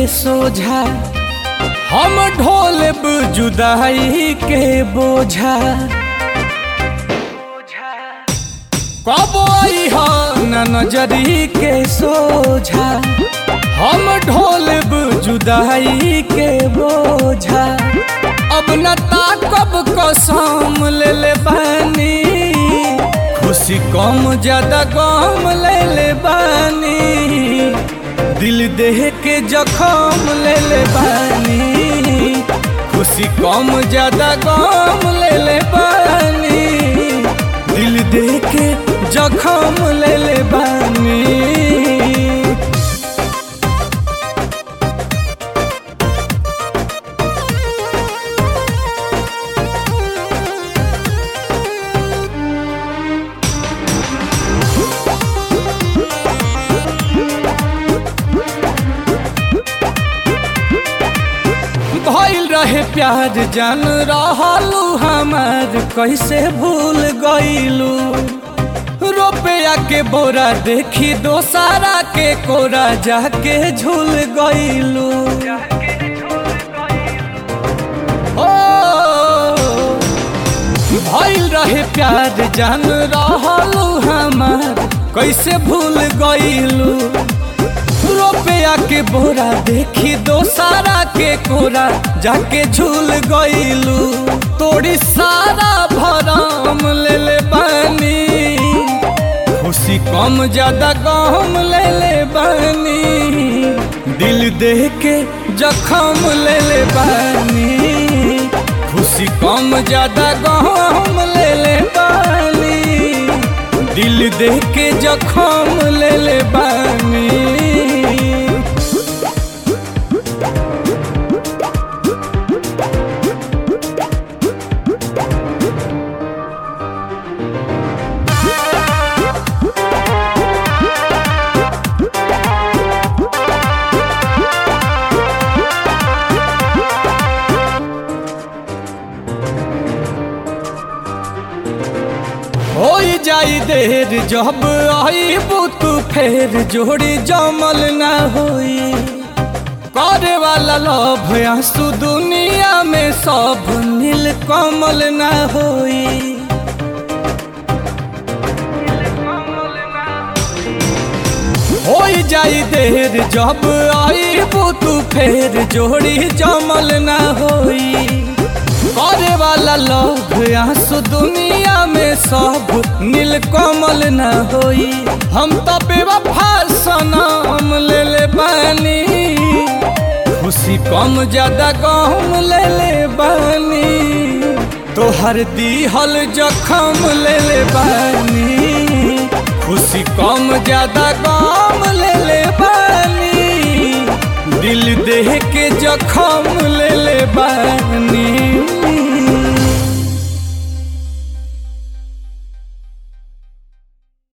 सोझा हम ढोलब जुदाई के बोझा कबो हो न नजरी के सोझा हम ढोलब जुदाई के बोझा अब न ताकब कसम ले ले बानी खुशी कम ज्यादा गम ले ले बानी दिल देह के जखम ले ले बानी खुशी कम ज्यादा गम ले ले बानी दिल देह के जखम ले ले बानी भइल रहे प्यार जान रहलू हमार कैसे भूल गईलू रुपया के बोरा देखी दोसारा के कोरा जाके झूल गईलू ओ भइल रहे प्यार जान रहलू हमार कैसे भूल गईलू रुपया के बोरा देखी दोसारा के कोरा जाके झूल गईलू तोड़ी सारा भरम ले ले बानी खुशी कम ज्यादा गम ले ले बानी दिल देह के जखम ले ले बानी खुशी कम ज्यादा गम ले ले बानी दिल देह के जखम ले ले बानी हो जाई देर जब आई तू फेर जोड़ी जमल ना होई करे वाला लोभ आंसू दुनिया में सब नील कमल ना होई हो जाई देर जब आई तू फेर जोड़ी जमल ना होई करे वाला लोग आंसू दुनिया में सब नील कमल न होई हम तो बेवफा सनम ले ले बानी खुशी कम ज्यादा गम ले ले बानी तोहर दीहल जखम ले ले बानी खुशी कम ज्यादा गम ले ले बानी दिल देह के जखम ले ले बानी